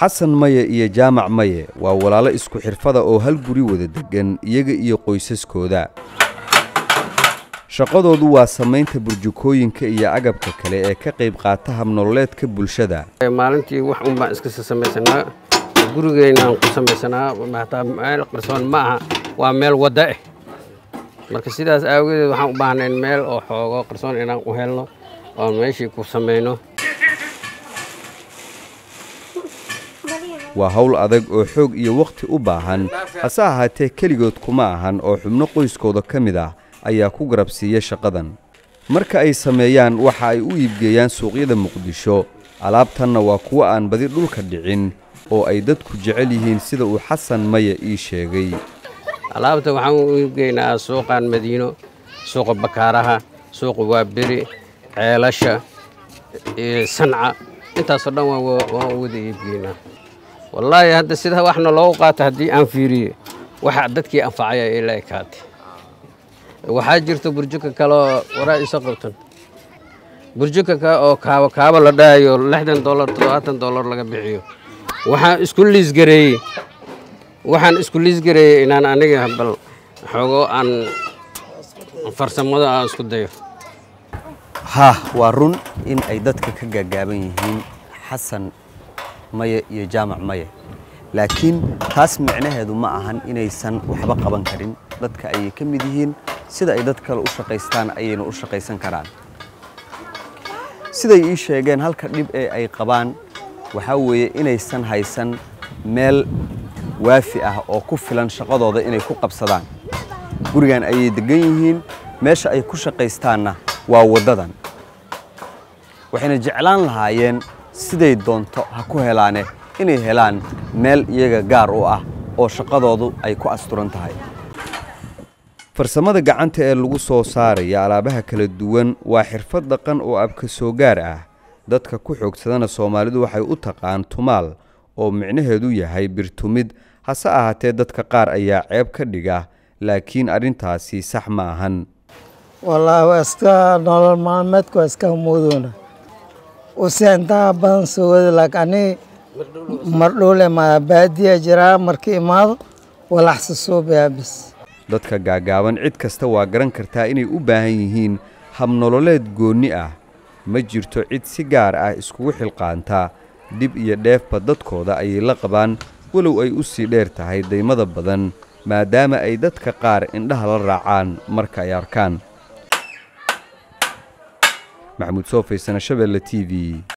xasan maye iyo jaamac maye waa walaalo isku xirfada oo hal guri wada deggan iyaga iyo qoysaskooda shaqadoodu waa samaynta burjukooyinka iyo agabka kale ee ka qayb qaata habnololeedka bulshada maalintii wax un baan iska samaysanaa gurigeynaan ku samaysanaa hataa meel qarsoon ma aha waa meel wadda ah marka sidaas aawageed waxaan u baahnayn meel oo xoogo qarsoon inaan u helno oon meeshii ku samayno waa hawl adag oo xoog iyo wakhti u baahan hase ahaatee keligood kuma ahan oo xubno qoyskooda ka mid ah ayaa ku garabsiiya shaqadan marka ay sameeyaan waxa ay u iibgeeyaan suuqyada muqdisho alaabtanna waa kuwo aan badi dhulka dhicin oo ay dadku jecel yihiin sida uu xasan maya ii sheegay alaabta waxaan u iibgeynaa suuqan madiino suuqa bakaaraha suuqa waaberi ceelasha sanca intaasoo dhan waan wada iibgeynaa wallaahi hadda sida waxna loogu qaato haddii aan fiiriye waxa dadkii anfacaya ila ekaatay waxaa jirta burjuka kaleoo waraa iso qabtan burjuka oo kaabo kaabo la dhahayo lixdan dollar toddobaatan dollar laga bixiyo waxaan isku liisgareeyey waxaan isku liisgareeyey inaan aniga bal xoogo aan farsamada aan isku dayo haa waa run in ay dadka ka gaagaaban yihiin xasan maye iyo jaamac maye laakiin taas micnaheedu ma ahan inaysan waxba qaban karin dadka ayay ka mid yihiin sida ay dad kale u shaqaystaan ayayna u shaqaysan karaan siday ii sheegeen halka dhib ee ay qabaan waxaa weeye inaysan haysan meel waafi ah oo ku filan shaqadooda inay ku qabsadaan gurigan ayay deggan yihiin meesha ay ku shaqaystaanna waa waddadan waxayna jeclaan lahaayeen siday doonto ha ku helaane inay helaan meel iyaga gaar u ah oo shaqadoodu ay ku asturan tahay farsamada gacanta ee lagu soo saaraya alaabaha kala duwan waa xirfad dhaqan oo abka soo gaar ah dadka ku xoogsadana soomaalidu waxay u taqaan tumaal oo micnaheedu yahay birtumid hase ahaatee dadka qaar ayaa ceeb ka dhiga laakiin arrintaasi sax ma ahan wallaahi waa iska nolol maalmeedku waa iska muuduna use intaa badan soo wada laakiin ani mardhowle ma baadiya jiraa marka imaado walaxsa suubayaa bis dadka gaagaaban cid kasta waa garan kartaa inay u baahan yihiin habnololeed goonni ah ma jirto cid si gaar ah iskugu xilqaantaa dhib iyo dheefba dadkooda ayay la qabaan walow ay u sii dheer tahay daymada badan maadaama ay dadka qaar indhaha la raacaan marka ay arkaan maxamuud soofay sana shabeelle t v